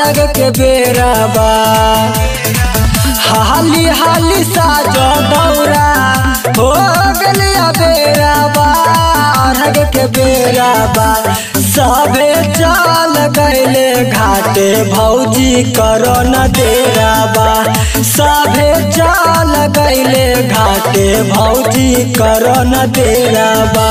अरग के बेरा बा हाली हाली साजो दौरा हो गलिया बेरा बा अरग के बेरा बा सबे चल गैले घाटे भौजी करो न देरा बा सभे चल गैले घाटे भौजी करो न देरा बा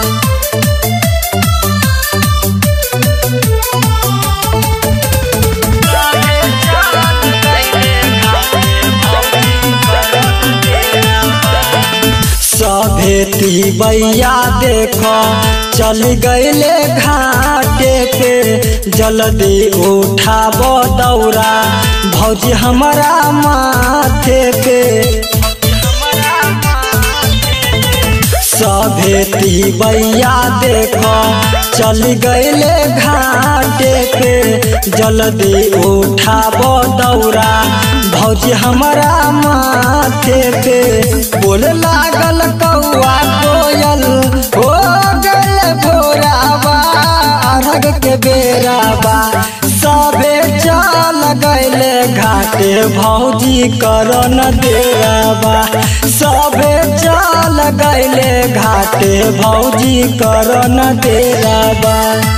सभे बैया देखो चल गईले घाटे पे जल्दी उठाब दौरा भौजी हमारा माथे पे सभे बैया देखो चल गईले घाटे पे जल्दी उठाब दौरा भौजी हमारा माथे पे बोल लागल कौआ कोयल हो गल भोराबा अरग के बेराबा सबे चल गईले घाटे भौजी करो न देराबा सबे चल गईले घाटे भौजी करो न देराबा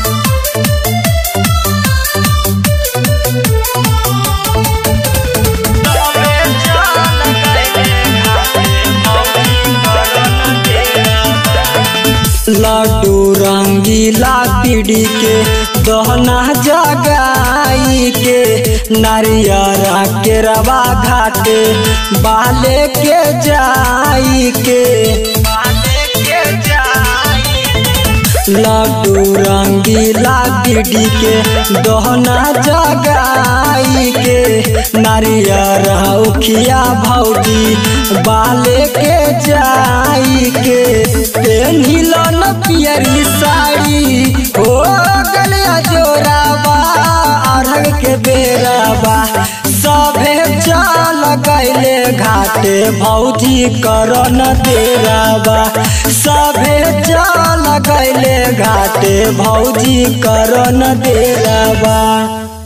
लड्डू रंगीला पीढ़ी के दहना जगाई के नारियरा के रवा घाटे बाले के जाई के लड्डू रंगीला पीढ़ी के दहना जगाई के नारियर उखिया भौजी बाले के जाई के पेन्हिल न पियरी साड़ी हो गलिया जोराबा अरग के बेराबा सभे चल गईले घाटे भौजी करो न देराबा सभे चल गईले घाटे भौजी करो न देराबा